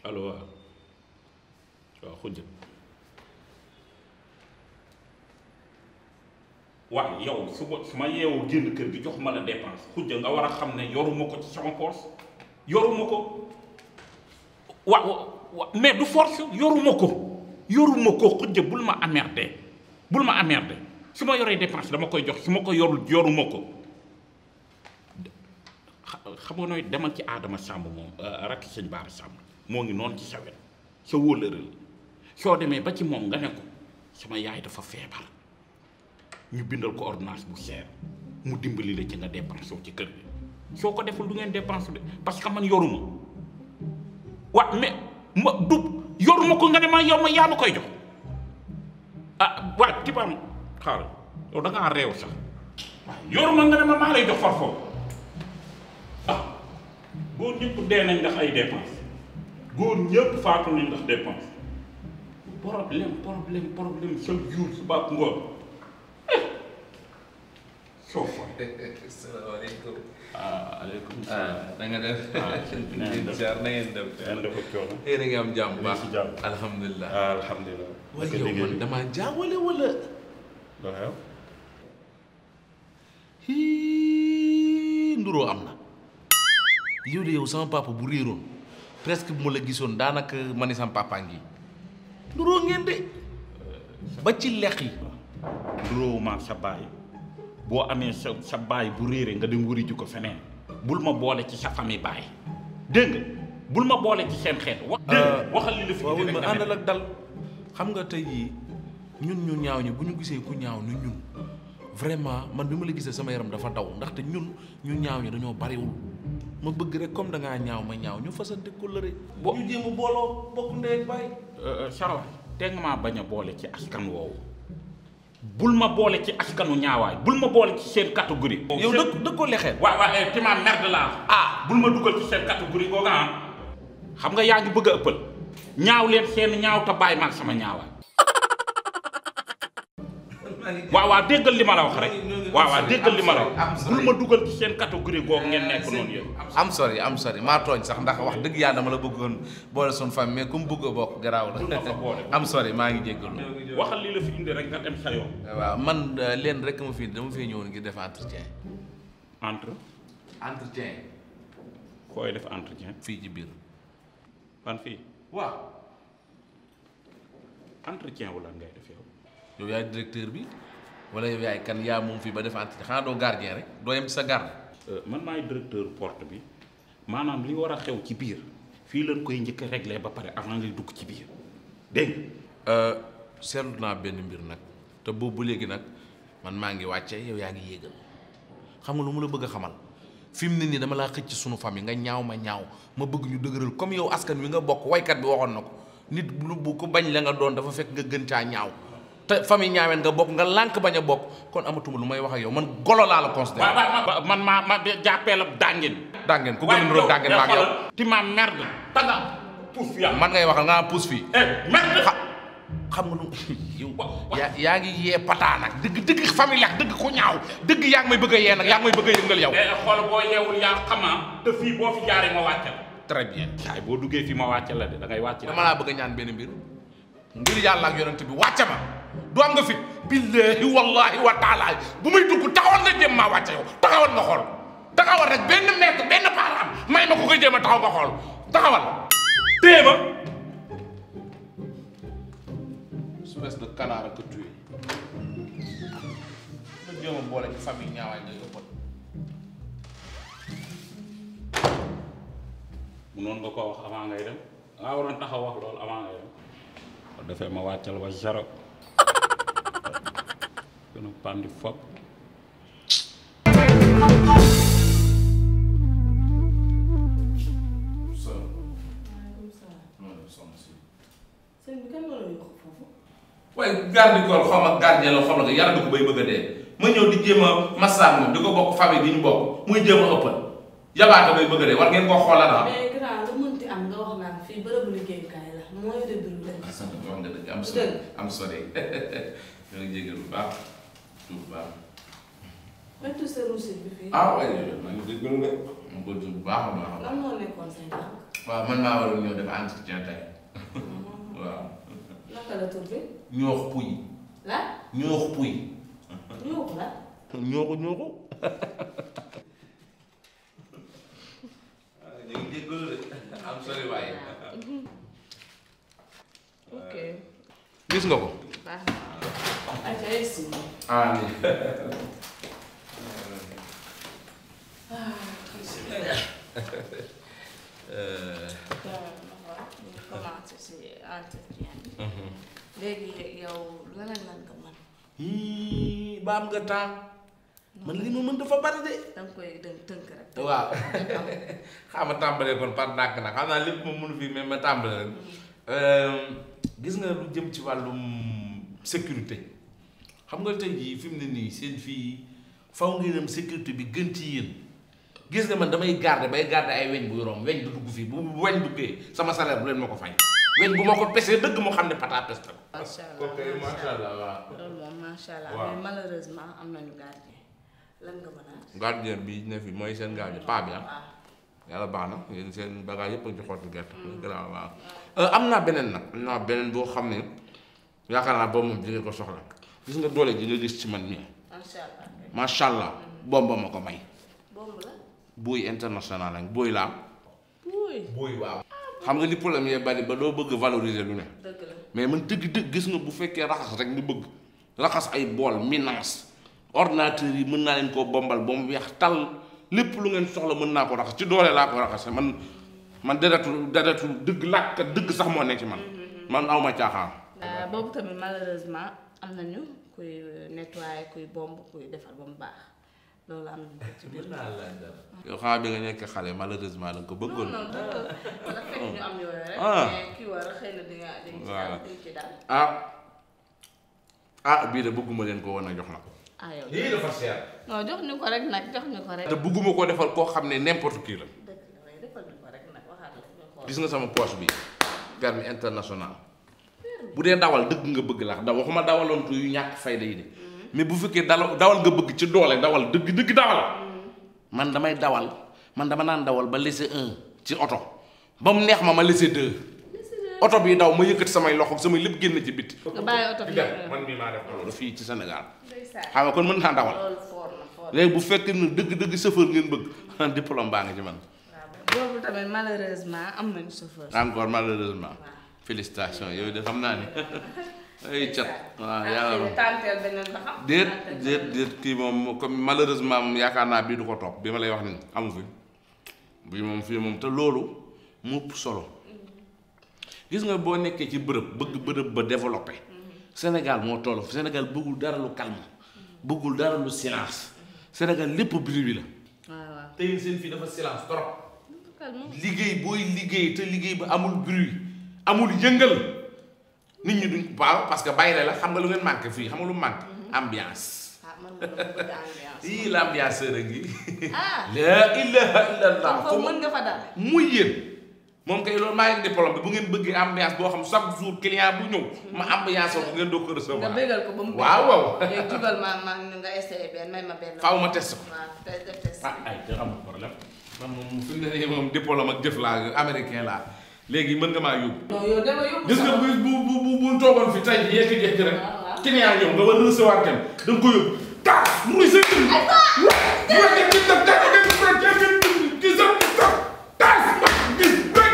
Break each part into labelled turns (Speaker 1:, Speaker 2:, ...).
Speaker 1: allo waaw waaw xujja waaw yow su ma su ma yeewoo génn kër gi jox ma la dépense xujja nga war a xam ne yoruma ko ci sama poos yoruma ko wa wa mais du force yoruma ko yoruma ko xujja bul ma amerde bul ma amerde su ma yoree dépense dama koy jox su ma ko yorul yoruma ko xam nga nooy demal ci aadama sàmb moom rakk sëñ baara sàmb moo ngi noonu ci sa wet sa wóolëre la soo demee ba ci moom nga ne ko sama yaay dafa feebar ñu bindal ko ordonnance bu cher mu dimbali la ci nga dépense ci kër gi soo ko deful du ngeen dépense de parce que man yoruma wa mais ma du yoruma ko nga ne ma yow ma yaa ma koy jox ah waa tibaam xaaral yow da ngaa réew sax waaw yoruma nga ne ma maa lay jox far foofu ah góor ñëpp dee nañ ndax ay dépense góor ñëpp faatu nañ ndax dépense problème problème problème chaque jour suba ak ngoon soo fa
Speaker 2: salaamaaleykum.
Speaker 1: ah aleykum
Speaker 2: ah na nga def.
Speaker 1: ah na ngeen def
Speaker 2: jaar na ngeen def.
Speaker 1: ngeen def ak coono
Speaker 2: yéen a ngi am jàmm bu baax.
Speaker 1: si jàmm.
Speaker 2: alhamdulilah.
Speaker 1: ah alhamdulilah
Speaker 2: waaye yow man damaa jaawale wala.
Speaker 1: loo xew
Speaker 2: hii nduroo am na. yow de yow sama papa bu réeroon presque bu ma la gisoon daanaka ma ni sama papa ngi nduroo ngeen de. ba ci lex yi.
Speaker 1: duróowuma sa baay boo amee sa sa baay bu réere nga dem wëri ji ko feneen bul ma boole ci sa famille baay dégg nga bul ma boole ci seen xeet wax dégg nga waxal li la fi
Speaker 2: waaw
Speaker 1: indi
Speaker 2: ma
Speaker 1: rek nga
Speaker 2: àndal
Speaker 1: dem.
Speaker 2: ak dal xam nga tey jii ñun ñu ñaaw ñi bu ñu gisee ku ñaaw ni ñun vraiment man bi ma la gisee sama yaram dafa daw ndaxte ñun ñu ñaaw ñi dañoo bariwul ma bëgg rek comme da ngaa ñaaw ma ñaaw ñu fasante kóllëre
Speaker 1: Bo-
Speaker 2: ñu jéem a booloo bokk ndey ak baay
Speaker 1: Sarawa te nga maa bañ a boole ci askan woowu bul ma boole ci askanu ñaawaay bul ma boole ci seen catégorie.
Speaker 2: yow dëkk dëkkoo lexeel
Speaker 1: waaw waaw eh timaa merde laa ah bul ma dugal ci seen catégorie googu ah xam nga yaa ngi bëgg a ëppal ñaaw leen seen ñaaw te bàyyi maag sama ñaawaay waaw waaw déggal li ma la wax rek waaw waaw déggal li ma la wax bul ma dugal ci seen catégorie googu ngeen nekk noonu yéen.
Speaker 2: am sori am sori maa tooñ sax ndax wax dëgg yàlla dama la bëggoon boole suñu famille mais comme bëgg a bokk garaaw
Speaker 1: Bul ma fa boole.
Speaker 2: la am sori maa ngi jéggalu
Speaker 1: waxal li la fi indi rek nga dem sa yoon.
Speaker 2: waaw man euh, leen rek ma fi dama fee ñëwoon ngir def entretien
Speaker 1: entre
Speaker 2: entretien
Speaker 1: koy def entretien
Speaker 2: fii ci biir
Speaker 1: fan fii
Speaker 2: waaw
Speaker 1: entretien wala ngay def yow.
Speaker 2: yow yaay directeur bi wala yow yaay kan yaa moom fii ba def entretien xanaa doo gardien rek doo yem ci sa garde
Speaker 1: man maay directeur porte bi maanaam li war a xew ci biir fii lañ koy njëkk a réglé ba pare avant ngay dugg ci biir dégg nga
Speaker 2: seetlu naa benn mbir nag te boobu ba léegi nag man maa ngi wàcce yow yaa ngi yéegal xam nga lu mu la bëgg a xamal fi mu ne nii dama laa xëcc sunu famille nga ñaaw ma ñaaw ma bëgg ñu dëgëral comme yow askan wi nga bokk waykat bi waxoon na ko nit lu bu ko bañ la nga doon dafa fekk nga gën caa ñaaw te famille ñaaween nga bokk nga lànk bañ a bokk kon amatuma lu may wax ak yow man golo laa la considéré
Speaker 1: waaw waaw man maa ma jàppee la dàngin.
Speaker 2: dàngeen ku gën a niroog dàngeen maa ngi yow
Speaker 1: ti ma merde. tanga puuf yaa
Speaker 2: man ngay waxal nga naa pousse fii
Speaker 1: eh merde.
Speaker 2: xa xam nga nu yow yaa yaa ngi yee pataa nag dëgg dëgg famille ak dëgg ku ñaaw dëgg yaa ngi may bëgg a yee nag yaa ngi may bëgg a yëngal yow.
Speaker 1: eh xool boo yeewul yaa xamaa te fii boo fi jaaree ma wàcce la.
Speaker 2: très bien.
Speaker 1: saay boo duggee fii ma wàcce la de da ngay wàcce.
Speaker 2: dama laa bëgg a ñaan benn mbir ngir yàlla ak yonent bi wàcce ma du am nga fit billahi wallahi wa taala bu may dugg taxawal nga jéem maa wàcce yow taxawal nga xool taxawal rek benn mètre benn paaraam may ma ko koy jéem a taxaw nga xool taxawal.
Speaker 1: téye ma.
Speaker 2: espèce de canard que tu es. nga jéem a boole ci famille ñaawaay nga yóbbal.
Speaker 1: munoon nga koo wax avant ngay dem nga waroon taxaw wax loolu avant ngay dem ko defee ma wàccal ba zéro gën a pandi fop
Speaker 3: sëñ bi kan moo la yóbbu foofu.
Speaker 2: waaye garde corps xaw ma gardien la xaw ma yàlla du ko bay bëgg a dee ma ñëw di jéem a massage moom di ko bokk famille bi ñu bokk muy jéem a ëppal yabaata bay bëgg a dee war ngeen koo xoolal ah.
Speaker 3: mais grand lu mënti am nga wax naan fii bërëbu liggéeyukaay la mooy de dund lañ.
Speaker 2: wax nga dëgg am sori am sori ñoo ngi jégal bu baax bu baax.
Speaker 3: wetu sa ruusit bi fii.
Speaker 2: ah waaye maa ngi jégalu de. ma ko bu baax a baax a baax.
Speaker 3: lan moo nekkoon say tànk.
Speaker 2: waaw man maa waroon ñëw def entretien tey waaw
Speaker 3: naka la tur bi
Speaker 2: ñoox puy
Speaker 3: la
Speaker 2: ñoox puy
Speaker 3: ñuux la
Speaker 2: ñooxu ñooxu ñu ngi jéggalu de am sori waaye
Speaker 3: ok
Speaker 2: gis nga ko
Speaker 3: baax na ayca yegsi
Speaker 2: ah nii
Speaker 3: ñu commencé si entretien bi léegi yow lan ak lan nga mën
Speaker 2: hii ba am nga temps man li ma mën dafa bari de
Speaker 3: danga koy dënk tënk rek
Speaker 2: waaw xam nga tàmbalee kon par ndànk nag xam naa lépp ma mënu fii mais ma tàmbalee rek gis nga lu jëm ci wàllum sécurité xam nga tey jii fi mu ne nii seen fii faw ngeen am sécurité bi gën ci yéen gis nga man damay garder bay garder ay weñ buy romb weñ du dugg fii bu weñ duggee sama salaire bu leen ma ko fay weñ bu ma ko pesee dëgg moo xam ne pata peste ko
Speaker 3: macha allah
Speaker 2: kooku macha allah waaw
Speaker 3: loolu moom macha allah
Speaker 2: Waaw.
Speaker 3: mais malheureusement am nañu gardien lan nga mën a
Speaker 2: gardien bi ne fi mooy seen gardien paa bi ah
Speaker 3: waaw
Speaker 2: yàlla baax na yéen seen bagage yëpp a ngi ci xottu gerte. gannaaw waaw am naa beneen nag am naa beneen boo xam ne yaakaar naa boobu moom di nga ko soxla gis nga doole ji nga gis ci man mii
Speaker 3: macha allah kay
Speaker 2: macha allah bomba ma ko may.
Speaker 3: bomb la
Speaker 2: booy international lañ booy laa.
Speaker 3: wuuy
Speaker 2: booy waaw. xam nga li problème yee bari ba doo bëgg valoriser lu ne.
Speaker 3: dëgg la
Speaker 2: mais man dëgg dëgg gis nga bu fekkee raxas rek nga bëgg raxas ay bool minance ordinateur yi mën naa leen koo bombal ba mu weex tal lépp lu ngeen soxla mën naa ko raxas ci doole laa ko raxase man man deretu deretu dëgg làkk dëgg sax moo ne ci man man awma caaxaan
Speaker 3: waaw boobu tamit malheureusement am nañu kuy nettoyer kuy bomb kuy defar ba mu baax loolu am nañu ko ci biir.
Speaker 2: yow xanaa bi nga nekk xale malheureusement da nga ko bëggoon
Speaker 3: non non la fekk ñu am yooyu rek.
Speaker 2: Ah.
Speaker 3: mais kii war a xëy na di nga di nga ci
Speaker 2: Voilà.
Speaker 3: daal di nga ci daal.
Speaker 2: ah ah bii de bëgguma leen ko woon a jox na ko
Speaker 3: ah yow
Speaker 2: lii dafa seer
Speaker 3: non jox ñu ko rek nag jox ñu ko rek.
Speaker 2: te bëgguma koo defal koo xam ne n'importe qui la
Speaker 3: dëgg la waaye defal ñu ko rek nag waxaat la ñu xool.
Speaker 2: gis nga sama poche bi permis international bu dee dawal dëgg nga bëgg la da waxuma dawaloontu yu ñàkk fayda yi de mais bu fekkee dala dawal nga bëgg ci doole dawal dëgg dëgg dawal man damay dawal man dama naan dawal ba laisser un ci oto ba mu neex ma ma laisser deux oto bi daw ma yëkkati samay loxo samay lépp génn ci biti
Speaker 3: nga bàyyi oto bi.
Speaker 2: man mii maa def loolu fii ci Sénégal
Speaker 3: ndeysaan.
Speaker 2: xam nga kon mën naa dawal
Speaker 3: loolu foor na foor na.
Speaker 2: léegi bu fekkee ne dëgg dëgg chauffeur ngeen bëgg diplôme baa nga ci man
Speaker 3: waaw boobu tamit malheureusement am nañu chauffeur.
Speaker 2: encore malheureusement
Speaker 3: waaw.
Speaker 2: félicitations yow de xam naa ne ay cat waaw
Speaker 3: ah
Speaker 2: yàlla
Speaker 3: xëy
Speaker 2: moom
Speaker 3: na tànteel beneen ba xam.
Speaker 2: déet
Speaker 3: tànteel
Speaker 2: déet déet kii moom comme malheureusement moom yaakaar naa bii du ko topp bi ma lay wax ni amu fi bii moom fii moom te loolu mu ëpp solo gis nga boo nekkee ci bërëb bëgg bërëb ba développé Sénégal moo toll Sénégal bëggul dara lu calme bëggul dara lu silence Sénégal lépp bruit bi la
Speaker 3: waaw waaw.
Speaker 2: te yéen seen fii dafa silence trop
Speaker 3: calme.
Speaker 2: liggéey booy liggéey te liggéey ba amul bruit amul yëngal nit ñi duñ waaw parce que bàyyi la xam nga lu ngeen manqué fii xam nga lu manqué ambiance
Speaker 3: ah man ma dama bëgg ambiance.
Speaker 2: ii l'ambianceur a ngi
Speaker 3: ah.
Speaker 2: la ilaha illallah
Speaker 3: kon foofu mën nga fa daal.
Speaker 2: muy yéen moom kay loolu maa ngi diplôme bi bu ngeen bëggee ambiance boo xam chaque jour client bu ñëw ma ambiance ko ngeen doo ko
Speaker 3: nga
Speaker 2: recevoir
Speaker 3: bégal ko ba mu.
Speaker 2: waaw waaw
Speaker 3: léegi jugal ma ma nga essayé benn may ma benn.
Speaker 2: faaw ma test ko
Speaker 3: waaw te def test.
Speaker 2: ah ay te amul problème man moom fi mu ne nii moom diplôme ak jëf laa américain laa léegi mën nga maa yóbbu
Speaker 3: non yow dama yóbbu
Speaker 2: gis nga bu bu bu bu bu toogoon fi tey jii yekki-jekki rek
Speaker 3: waaw waaw.
Speaker 2: client ñëw nga war a recevoir kenn da nga ko yóbbu taas muy sa kër bu fekkee ci def dara ngeen ko ngeen ci sa sa taas ma gis rek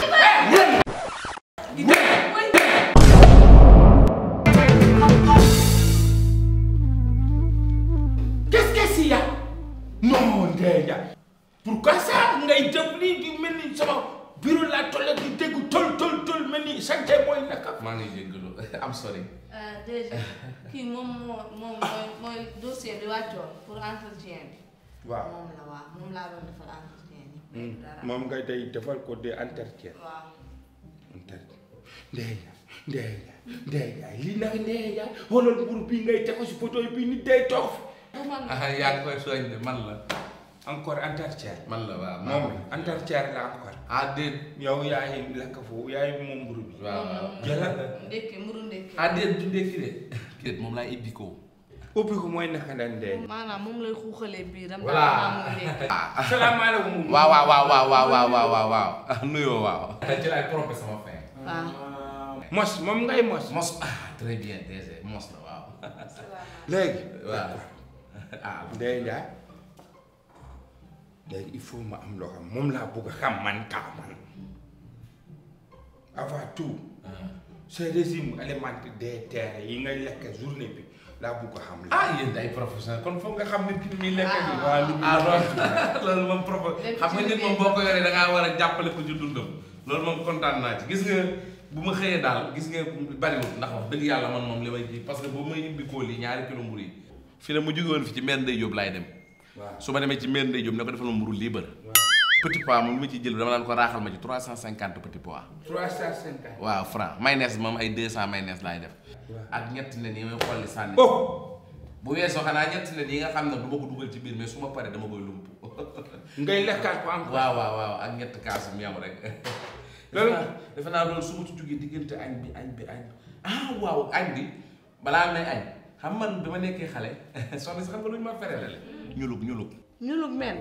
Speaker 2: qu'est-ce que c'est ya non Ndeye pourquoi ça ngay def lii di mel ni sama bureau laa toll di dégg tol tol tol mel ni santé mooy naka maa ngi jéggalu am sorry
Speaker 3: ah déjà kii moom moo moom mooy mooy dossier bi wàccoon pour entretien bi.
Speaker 4: waaw
Speaker 3: moom la waaw moom laa doon defal entretien bi. dara
Speaker 4: moom nga day defal ko des entretien
Speaker 3: waaw.
Speaker 4: entretien Ndeye Ndiaye Ndeye Ndiaye lii nag Ndeye Ndiaye xoolal mburu bii ngay teg ko si photo bi nit day toog fi
Speaker 3: bu man
Speaker 2: ah yaa ngi koy soñ de man la
Speaker 4: encore entretien
Speaker 2: man la waaw
Speaker 4: moom entretien la encore
Speaker 2: ah déet
Speaker 4: yow yaay lakk foofu yaay moom mburu bi
Speaker 2: waaw waaw
Speaker 4: jëlal
Speaker 3: ndekki mburu ndekki.
Speaker 2: ah déet du ndekki de déet moom laa ibbi ko
Speaker 4: ubbi ko mooy naka la ndey
Speaker 3: maanaam moom lay xuuxalee biiram.
Speaker 2: Voilà.
Speaker 3: daal maa muy lekk.
Speaker 4: salaamaaleykum
Speaker 2: waaw waaw waaw waaw waaw waaw waaw waaw waaw nuyoo waaw ci laay trompé sama fin
Speaker 3: waaw.
Speaker 4: mos moom ngay mos
Speaker 2: mos ah très bien DG mos la waaw
Speaker 4: léegi
Speaker 2: waaw ah
Speaker 4: Ndeye Ndiaye léegi il faut ma am loo xam moom laa bëgg a xam man kaa man avant tout ce régime alimentaire des terres yi ngay lekk journée bi laa bëgg a xam la
Speaker 2: ah yéen ay professionnel kon foog nga xam nit ki ni muy lekk bi
Speaker 4: waa lu
Speaker 2: ah loolu loolu moom propo xam nga nit moom boo ko yoree da ngaa war a jàppale ko ci dundam loolu moom kontaan naa ci gis nga bu ma xëyee daal gis nga bariwul ndax wax dëgg yàlla man moom li may ji parce que boobu may ibbi kóol yi ñaari kilo mburu yi fi ne mu jóge woon fi ci meen day yóbbu laay dem
Speaker 4: waaw
Speaker 2: su ma demee ci meen day yóbbu ne ko defal ma mburu libre petit pois moom li ma ciy jël dama naan ko raaxal ma ci 350 petit pois
Speaker 4: trois cent cinquante
Speaker 2: waaw franc mayonnaise moom ay 200 mayonnaise laay def ak ñetti nen yi may xolli sànni
Speaker 4: oh
Speaker 2: bu weesoo xanaa ñetti nen yi nga xam ne du ma ko dugal ci biir mais su ma paree dama koy lump
Speaker 4: ngay lekkaat ko encore
Speaker 2: waaw waaw waaw ak ñett kaas meew rek
Speaker 4: Loolu-
Speaker 2: defe naa defe naa loolu su ma ci jógee diggante añ bi añ bi añ ah waaw añ bi balaa may añ xam man bi ma nekkee xale soxna si xam nga lu ñu ma ferelale ñulug ñulug
Speaker 3: ñulug men.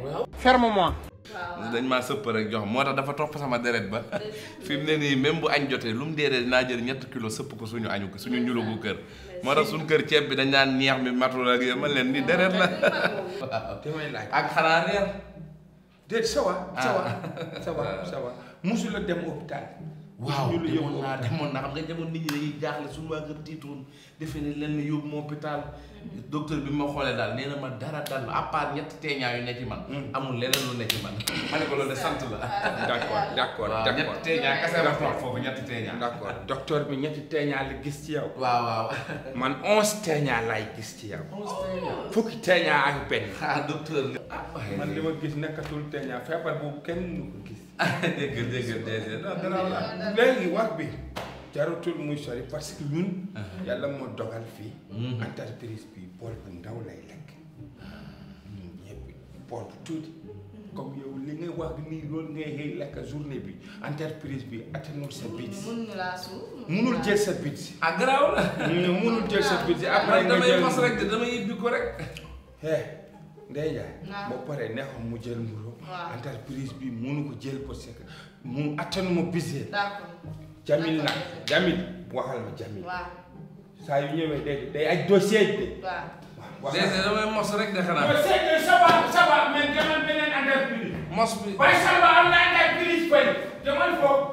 Speaker 2: dañ maa sëpp rek jox moo tax dafa topp sama deret ba fi mu ne nii même bu añ jotee lu mu dee dee dinaa jël ñett kilo sëpp ko suñu añu ko suñu ñulugu kër moo tax suñu kër ceeb bi dañ naan ñeex mi matul ak yooyu man leen ni deret la waaw
Speaker 4: damay laaj
Speaker 2: ak xanaa reer
Speaker 4: déet ça va ça va
Speaker 2: Ah.
Speaker 4: ça va ça va musula dem hôpital
Speaker 2: waaw
Speaker 4: ñu la yóbbu
Speaker 2: demoon naa
Speaker 4: hôpital.
Speaker 2: demoon naa xam nga demoon nit ñi dañuy jaaxle suñu waa kër tiitoon defe ne leen ni yóbbu ma hôpital docteur bi ma xoolee daal nee na ma dara dal à part ñetti teeñaa yu ne ci man amul leneen lu ne ci man ma ne ko loolu de sant la
Speaker 4: d'accord d'accord
Speaker 2: waaw
Speaker 4: d'accord
Speaker 2: ñetti teeñaa kese ma toog foofu ñetti teeñaa
Speaker 4: d'accord docteur bi ñetti teeñaa la gis ci yow
Speaker 2: waaw waaw
Speaker 4: man onze teeñaa lay gis ci yow fukki teeñaa ak benn
Speaker 2: ah docteur ah
Speaker 4: man li ma gis nekkatul teeñaa feebar boobu kenn mënu ko gis
Speaker 2: dégg dégg dégg non garaaw la
Speaker 4: léegi wax bi jarutul muy sori parce que ñun yàlla moo dogal fii entreprise bi bool bu ndaw lay lekk ñun ñëpp bool bu tuuti comme yow li ngay wax nii loolu ngay xëy lekk journée bi entreprise bi attanul sa bit
Speaker 3: mun ñu laa suuf.
Speaker 4: munul jël sa bit
Speaker 2: ah garaaw la
Speaker 4: mu munul jël sa bit après
Speaker 2: man
Speaker 4: nga
Speaker 2: damay
Speaker 4: jël
Speaker 2: mos rek de damay ibbi ko rek
Speaker 4: eh Ndeye Ndiaye
Speaker 3: Waaw.
Speaker 4: ba pare neexam mu jël mburu
Speaker 3: Waaw.
Speaker 4: entreprise bi munu ko jël parce que mu attanuma bisee
Speaker 3: d'accord.
Speaker 4: Jamil nag Jamil waxal ma Jamil
Speaker 3: waaw
Speaker 4: saa yu ñëwee day day ay dossier de
Speaker 3: waaw.
Speaker 4: waaw
Speaker 2: déedéet damay mos rek de xanaa
Speaker 4: dossier de ça va ça va mais demal beneen entreprise
Speaker 2: mos bi
Speaker 4: waaye ça va am na entreprise fay demal foofu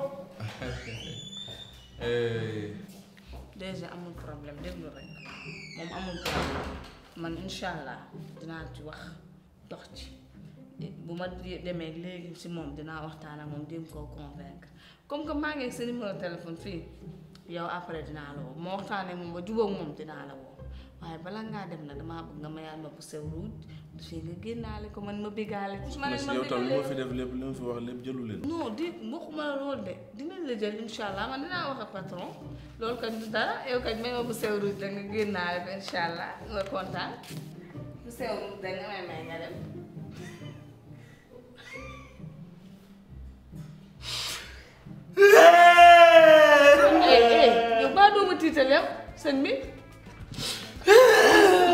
Speaker 2: Eh,
Speaker 3: déjà amul problème déglu rek moom amul problème man incha allah dinaa ci wax dox ci bu ma de- demee léegi si moom dinaa waxtaan ak moom jéem koo convaincre comme que maa ngi ak sa numéro téléphone fii yow après dinaa la woo ma waxtaanee moom ba jubóog moom dinaa la woo waaye bala ngaa dem nag damaa bëgg nga mayaat ma bu sew ruuj fii nga génnaale ko man ma biggaale ci ma ne ma
Speaker 2: yow tam li ma fi
Speaker 3: biggaale
Speaker 2: def lépp li ma fi wax lépp jëlu leen
Speaker 3: non di waxuma la loolu de dinañ la jël incha allah man dinaa wax ak patron loolu kat du dara yow kat may ma bu sew ruuj la nga génnaale ko incha allah nga kontaan bu sew ruuj da nga may may nga dem. eh eh yow baa doo ma tiital yow sëñ bi